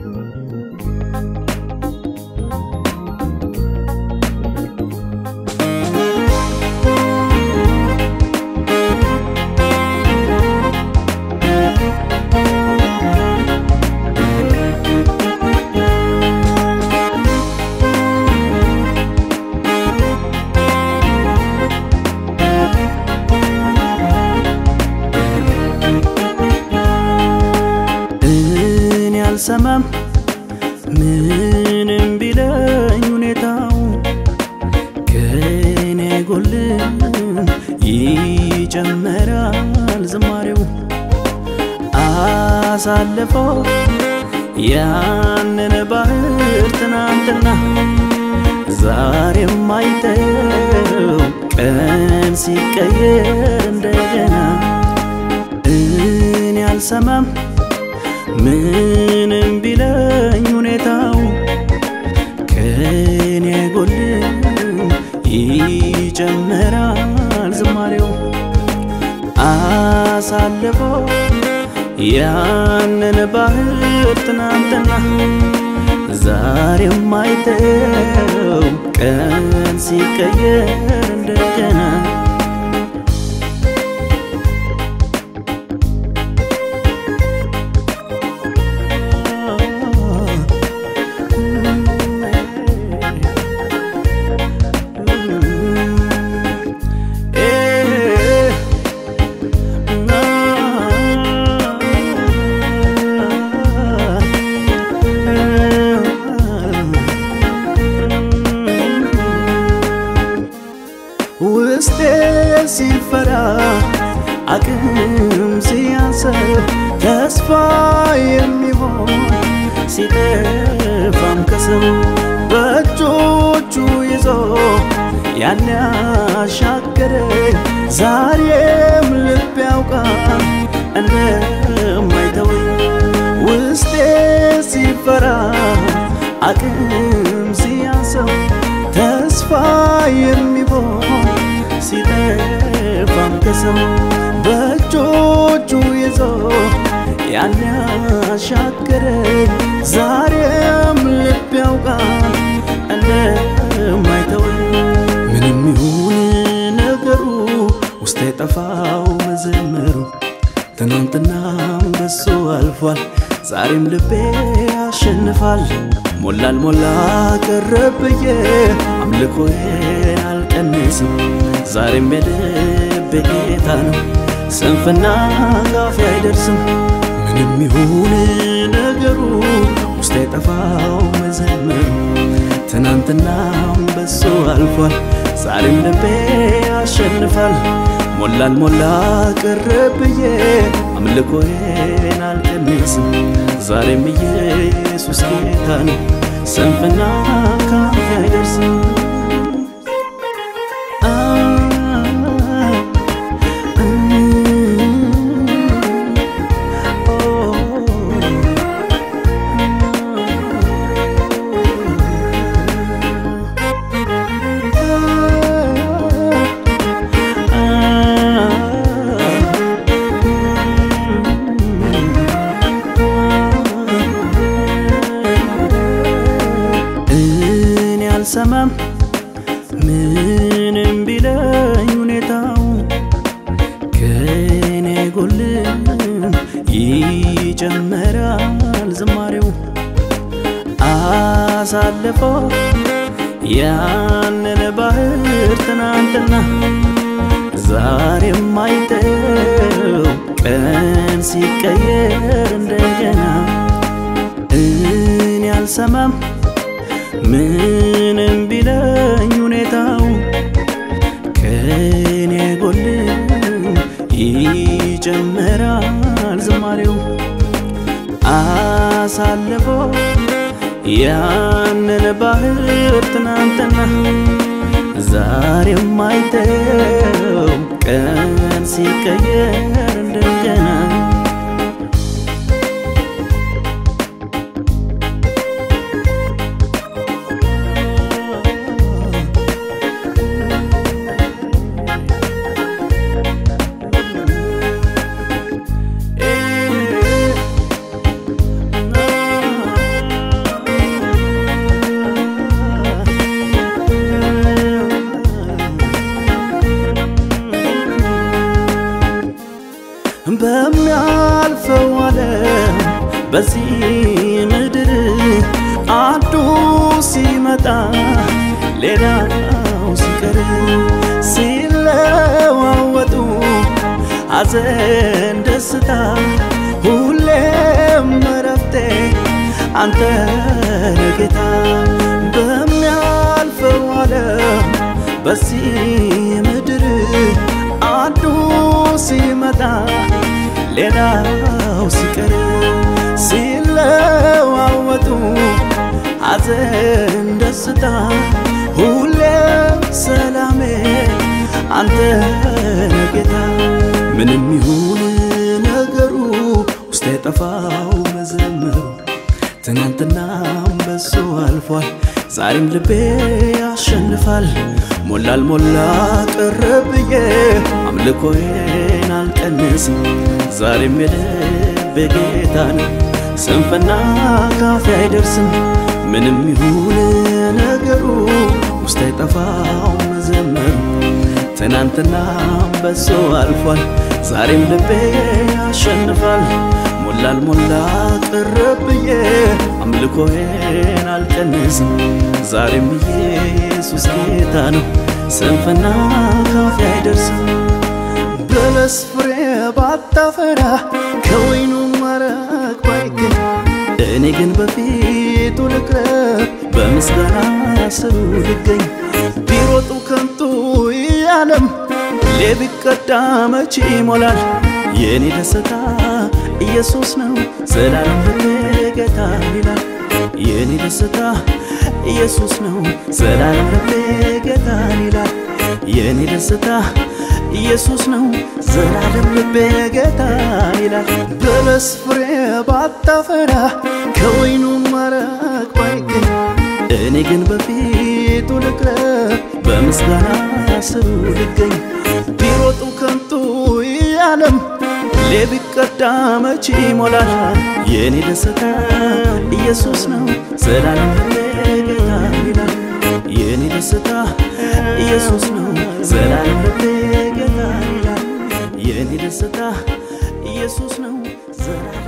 እኔ አልሰማም ምንም ቢለኝ ሁኔታው ከኔ ጎልም ይጨመራል ዝማሬው አሳልፈው ያንን ባህር ትናንትና ዛሬም አይተው ቀን ሲቀየር እንደገና እኔ አልሰማም ምንም ቢለኝ ሁኔታው ከኔ ጎልም ይጨመራል ዝማሬው አሳልፎ ያንን ባህር ትናንትና ዛሬም አይተው ቀን ሲቀየር እንደገና ውስጤ ሲፈራ አቅም ሲያንሰው ተስፋ የሚሆን ሲጠፋም ከሰው በእጆቹ ይዞ ያን ያሻገረኝ ዛሬም ልብ ያውቃል እንደማይተወኝ ውስጤ ሲፈራ አቅም ሲያንሰው ተስፋ የሚሆን ሲጠፋም ከሰው በእጆቹ ይዞ ያን ያሻገረኝ ዛሬም ልብ ያውቃል እንደማይተወኝ ምንም ይሁን ነገሩ ውስጥ የጠፋው መዘመሩ ትናንትናም በሱ አልፏል ዛሬም ልቤ ያሸንፋል ሞላል ሞላ ቀረብዬ አምልኮዬን አልቀንስም ዛሬም የልቤ ጌታ ነው ስንፍና ጋፊ አይደርስም ምንም ይሁን ነገሩ ውስጥ የጠፋው መዘመሩ ትናንትናም በሱ አልፏል ዛሬም ልቤ ያሸንፋል ሞላል ሞላ ቀረብዬ አምልኮዬን አልቀንስም ዛሬም ኢየሱስ ጌታ ነው ስንፍና ካፌ አይደርስም እኔ አልሰማም ምንም ቢለኝ ሁኔታው ከኔ ጎልም ይጨመራል ዝማሬው አሳልፎ ያንን ባህር ትናንትና ዛሬም አይተው ቀን ሲቀየር እንደገና እኔ አልሰማም ምንም ቢለኝ ሁኔታው ከኔ ጎልም ይጨመራል ዝማሬው አሳልፎ ያንን ባህር ትናንትና ዛሬም አይተው ቀን ሲቀየር እንደገና አንተ ጌታ በሚያልፈው ዓለም በዚህ ምድር አንዱ ሲመጣ ሌላው ሲቀር ሲለዋወጡ ሐዘን ደስታ ሁሌ ሰላሜ አንተ ጌታ ምንም ይሁን ነገሩ ውስጥ የጠፋው መዘመሩ ትናንትናም በሱ አልፏል ዛሬም ልቤ ያሸንፋል ሞላል ሞላ ቀረ ብዬ አምልኮዬን አልቀንስም ዛሬም የልቤ ጌታ ነው ስንፍና ካፌ አይደርስም ምንም ይሁን ነገሩ ውስጥ የጠፋው መዘመሩ ትናንትናም በሱ አልፏል ዛሬም ልቤ ያሸንፋል ሞላል ሞላ ቀረ ብዬ አምልኮዬን አልቀንስም ዛሬም ኢየሱስ ጌታ ነው ስንፍና ካፌ አይደርስም በለስ ፍሬ ባታፈራ ከወይኑ መረቅ ባይገኝ እኔ ግን በፊቱ ልቅረብ በምስጋና ስሩ ልገኝ ቢሮጡ ከንቱ ያለም ቢቀዳ መቼ ይሞላል የእኔ ደስታ ኢየሱስ ነው ዘላለም ልቤ ጌታ ይላል የእኔ ደስታ ኢየሱስ ነው ዘላለም ልቤ ጌታ ይላል የእኔ ደስታ ኢየሱስ ነው ዘላለም ልቤ ጌታ ይላል በለስ ፍሬ ባታፈራ ከወይኑ መረቅ ባይገኝ እኔ ግን በፊቱ ልቅረብ በምስጋና ስሩ ልገኝ ቢሮጡ ከንቱ ያለም ቢቀዳ መቼ ይሞላል የእኔ ደስታ ኢየሱስ ነው ዘላለም ልቤ ጌታ ይላል የእኔ ደስታ ኢየሱስ ነው ዘላለም ልቤ ጌታ ይላል የእኔ ደስታ ኢየሱስ ነው ዘላለም